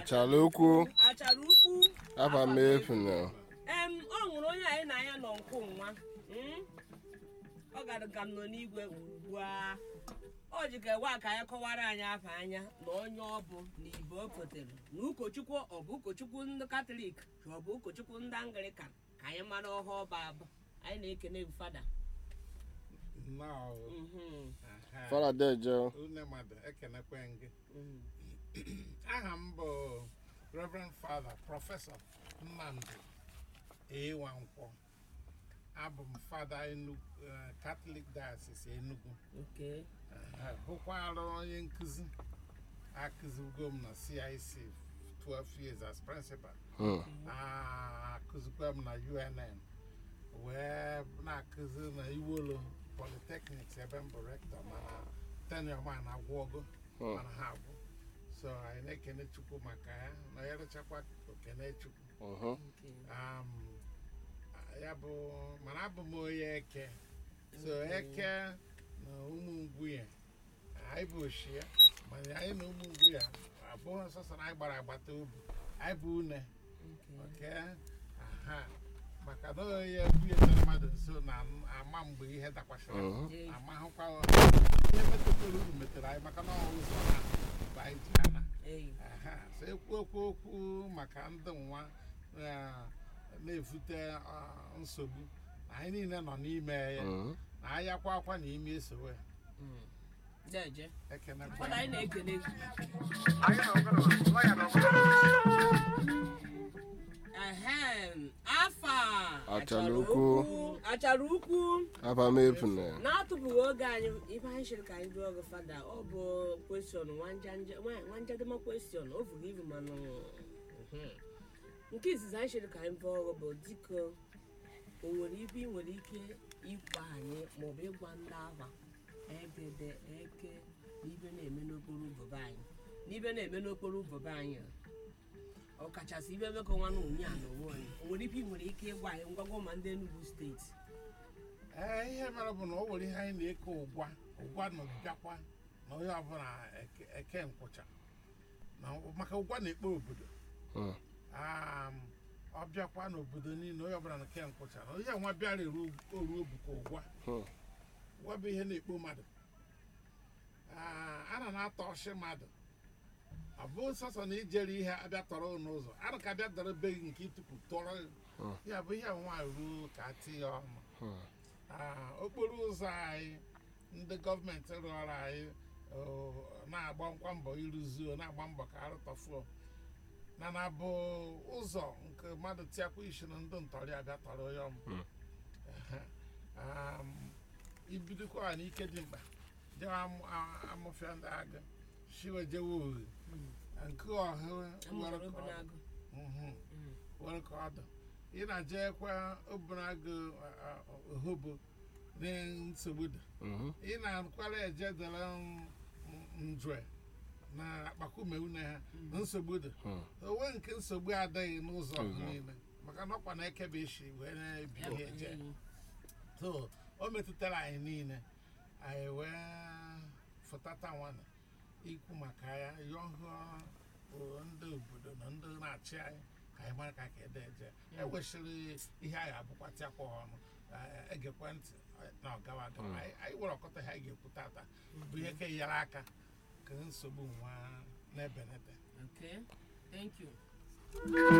achara ukwu achara ukwu afa m efu na em ọ nwụrụ onye anyị na ya nọ nkụ nwa mm? ọ gara ka m nọ n'igwe ugbu a ọ ji ka ewa ka anyị kọwara anyị afa anya na onye ọ bụ na ibe o fotere na ụkọchukwu ọ bụ ụkọchukwu ndị katọlik ka ọ bụ ụkọchukwu ndị anglikan ka anyị mara ọha ọba abụ anyị na-ekene fada nnọọ Mhm, aha. faradeje Une mmadụ ekenekwe gị mhm. aha m bụ Reverend Father Prọfesọ Nnamdi Ewankwọ abụ m fada Enugu eh, Catholic Diocese Enugu Okay. Eh, bụkwara onye nkụzi akụzigo m na CIC 12 years as principal akụzikwa m na UNN wee na-akụzi na Iwolo Polytechnics ebe m bụ rector mana tenure ma na-agwụgo mana ha agwụ so anyị na-ekene Chukwu maka ya na ya rechakwa okene Chukwu Okay. um, ya bụ mana abụ m onye eke so eke na ụmụ ngwu ya anyị bụ oshi ya mana anyị na ụmụ ngwu ya abụghị sọsọ na anyị gbara agbata obi anyị bụ une Okay. oke aha maka na onye bunyere mmadụ nso na-ama mgbe ihe dakwasịrị Yeah. amahụkwa ihe metụtara uru metere anyị maka na ọ ụzọ na mgbe anyị ji ana Hey. Aha, so ekwu okwu okwu maka ndị nwa eh, na-evute ah, nsogbu anyị niile nọ n'ime ya na anyị akwa akwa na ime esowe Mm. Deje. ekene Fada anyị na-ekene gị. Ehem, afa Achara ukwu. achara ukwu afa m efu na na-atụpụghị oge anyị ibe anyị chere ka anyị jụọ gị fada ọ bụ kwestion nwanjedema kwestion o vuru ibu mana mhm. nke izizi anyị chere ka anyị bụọ ọgụ bụ dịka o nwere ibe ị nwere ike ịgwa anyị maọbụ ịgwa ndị afa egede eke na ibe na-eme n'okporo ụbọbe anyị n'ibe na-eme n'okporo ụbọbe anyị a. ọkachasị ibe emekọ nwa na onye a na onwe anyị o nwere ibe ị nwere ike ịgwa anyị ngwagwa ma ndị Enugu steeti ee ihe mere bụ na o nwere ihe anyị na-eke ụgwa ụgwa nọbịakwa na onye ọbụla eke- eke nkwụcha na maka ụgwa na-ekpe obodo Mm. Um, ọ bịakwa n'obodo niile onye ọbụla na-eke nkwụcha na onye nwa bịara eru oru obuka ụgwa Mm. ụgwa bụ ihe na-ekpo mmadụ Ah, a na na-atọ ọchị mmadụ ọ bụ sọsọ na ijere ihe abịa tọrọ n'ụzọ a na ka abịa dọrọ be gị nke tupu tọrọ gị. Mm. ya bụ ihe nwa ruo ka a tinye ọnụ Mm. Ah, okporo ụzọ anyị ndị gọọmenti rụọrọ anyị oh, na-agba nkwa mbọ ịrụzuo na-agba mbọ ka arụtọfuo na na bụ ụzọ nke mmadụ tiakwa isi na ndị ntọrị abịa tọrọ ya ọmụ Mm. um, ibidokwa n'ike dị mkpa jewe amụ- a- amụfịa ndị agha shiwe jewe ohe nke ọha were amụrụ ka ọ- obunagu Mhm. Mm. were ka ọ dị ị na-ejekwa obunago ohobo na nsogbu dị Mhm. ị na-akwara eje dere njwe na akpakume une ha na nsogbu dị Mm. onwe nke nsogbu adịghị n'ụzọ Ụzọ. niile maka na ọkwa na-ekebe isi wee na-ebi Ya ihe bụ eje enyi. so o metụtara anyị niile anyị wee fụtata nwana ikwu maka ya yọhụọ ndị obodo na ndị na-achị anyị ka anyị mara ka ka ede eje ewesịrị ihe anyị abụkwatịakwa ọnụ eh, egekwe ntị eh, na ọgawa agawa Mm. anyị anyị nwere ọkọta ha ga-ekwu tata bụ ihe ka nyere aka ka nsogbu nwa na-ebenete Okay, thank you.